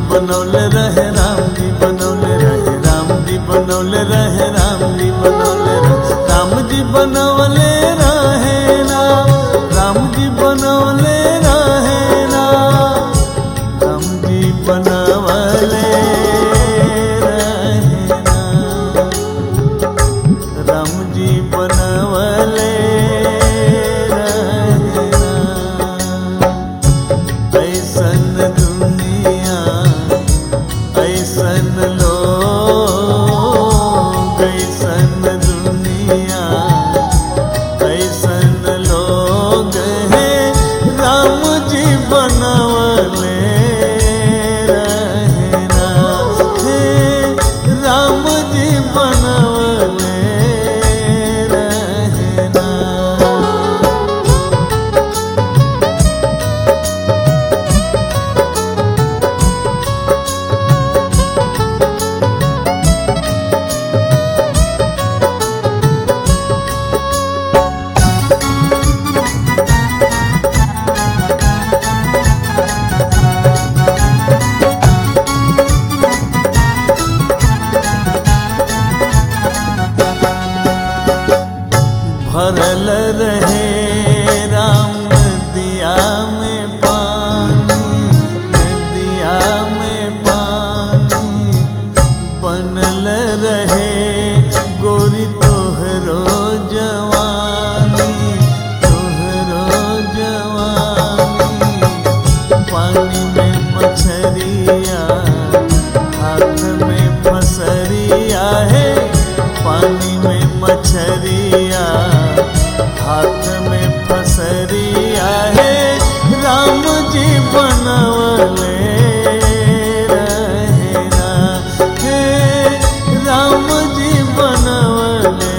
बनौले रहे राम जी बनौले रहे राम जी बनौले रहे राम जी बनौले रहे राम जी बनौले रहे ना राम जी बनौले रहे ना राम जी बनवले रहे ना राम जी बनवले रहे ना ऐसन दुनिया ऐसन लोग ऐसन दुनिया ऐसन लोग हैं राम जी बनवले रहना हे राम जी बनवले रहना भरल रहे राम दिया में पानी नदिया में पानी बनल रहे गोरी तोहरो जवानी तोहरो जवानी पानी में मछरिया हाथ में फसरिया है पानी में मछरिया हाथ में फसरिया है राम जी बनवले रहना हे राम जी बनवले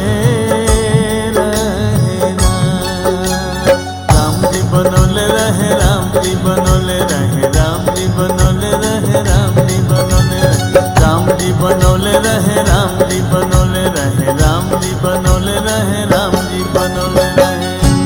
रहना राम जी बनौले रहे राम जी बनौले रहे राम जी बनौले रहे राम जी बनौले रहे राम जी बनौले रहे राम जी बनौले रहे राम जी बनौले रहे राम जी बनौले रहे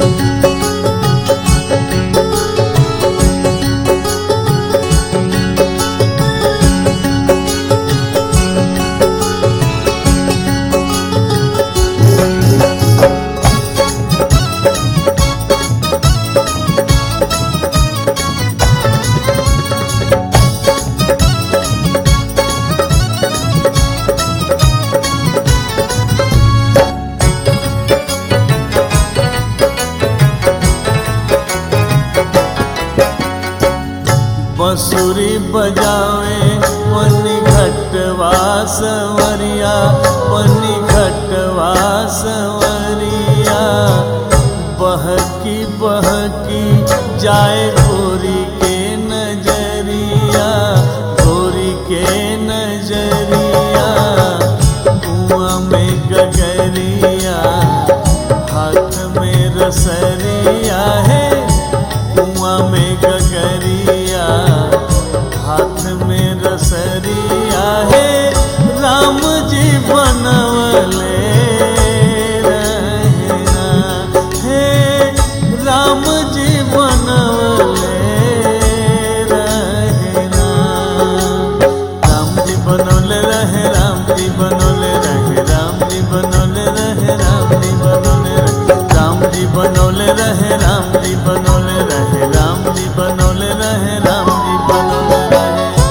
बंसुरी बजावे पनी घटवा सवरिया पनी घटवा सवरिया बहकी बहकी जाए गोरी के नजरिया गोरी के नजरिया कुआं में गगरिया हाथ में रसरिया है कुआं में गगरिया हाथ में रसरिया है राम जी बनवले रहना हे राम जी बनवले रहना राम जी बनौले रहे राम जी बनौले रहे राम जी बनौले रहे राम जी बनौले रहे राम जी बनौले रहे राम जी बनौले रहे राम जी बनौले रहे राम जी बनौले रहे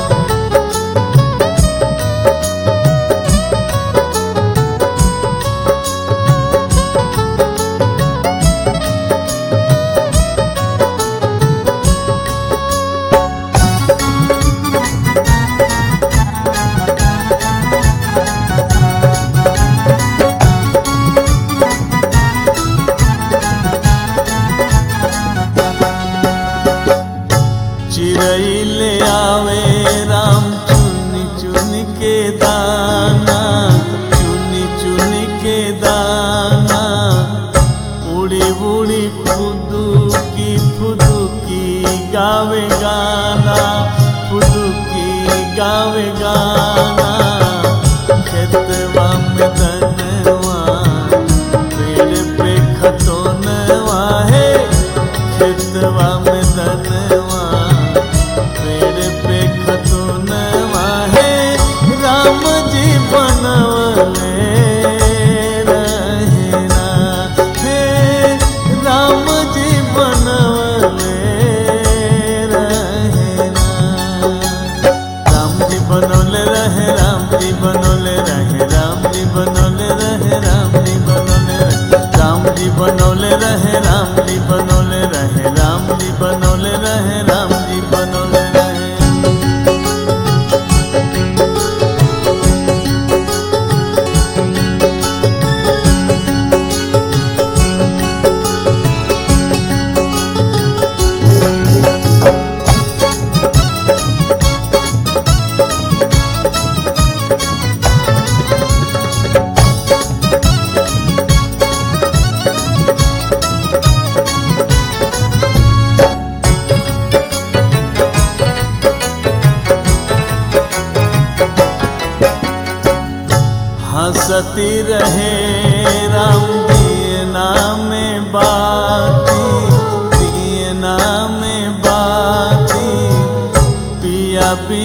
चिड़ै ले आवे राम चुन चुन के दाना चुन चुन के दाना उड़ी उड़ी फुदुकी फुदुकी गावे गाना फुदुकी गावे गाना खेतवा में धनवा पेड़ पे खतोनवा है खेतवा में धनवा पेड़ पे खतोनवा राम जी बनवले रहे राम जी बनवले रहे राम जी बनवले रहे राम जी बनवले रहे राम जी बनवले रहे राम जी बनवले रहे राम जी बनवले रहे राम जी बनवले रहे राम जी बनवले रहे हंसती रहे राम दिए नाम बाती दिए नाम बाती पिया पी